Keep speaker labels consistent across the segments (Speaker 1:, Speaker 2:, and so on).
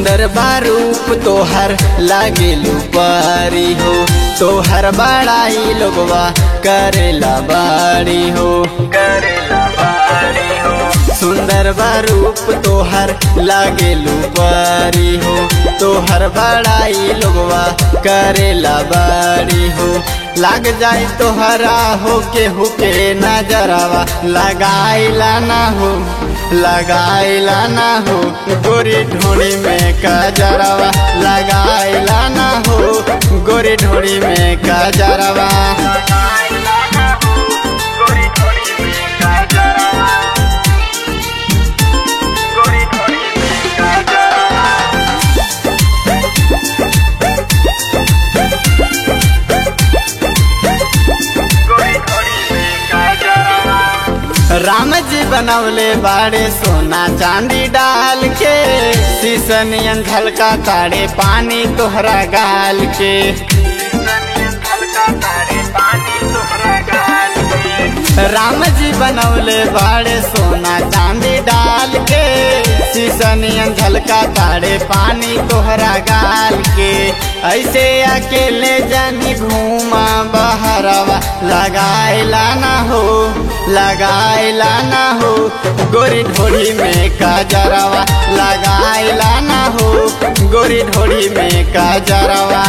Speaker 1: सुंदर बारूप तोहर लागेलू पारी हो तोहर बड़ाई लोगवा करेला बाड़ी हो करेला बाड़ी हो सुंदर बारूप तोहर लागेलू पारी हो तोहर बड़ाई लोगवा करेला बाड़ी हो लाग जाए तोहरा हो के हुके नजरवा लगाइला ना हो लगाइला ना हो गोरी ढोड़ी में कजरवा लगाइला ना हो गोरी ढोड़ी में कजरवा राम जी बनवले बाड़े सोना चांदी डाल के शीशनियन झलका ताड़े पानी तोहरा गाल के राम जी बनवले बाड़े सोना चांदी डाल के शीशनियन झलका ताड़े पानी तोहरा गाल के ऐसे अकेले जानी घूमा बहरवा लगाइला ना हो लगाइला ना हो गोरी ढोड़ी में काजरवा लगाइला ना हो गोरी ढोड़ी में काजरवा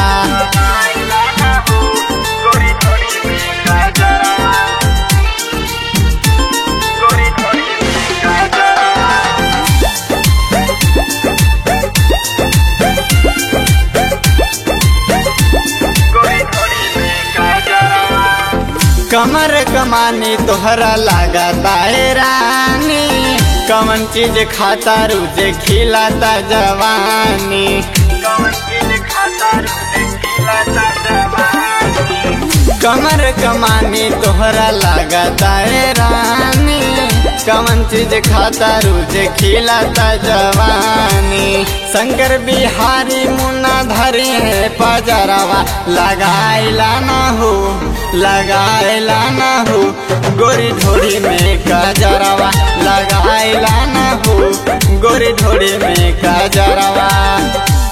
Speaker 1: कमर कमानी तोहरा लागता है रानी कमन चीज खाता रुझे खिलाता जवानी कमर कमानी तोहरा लागता है रानी कमन चीज खाता रुझे खिलाता जवानी शंकर बिहारी मुन्ना धरी है पजरवा लगाइला ना हो लगाइला ना हो गोरी ढोड़ी में कजरवा लगाइला ना हो गोरी ढोड़ी में कजरवा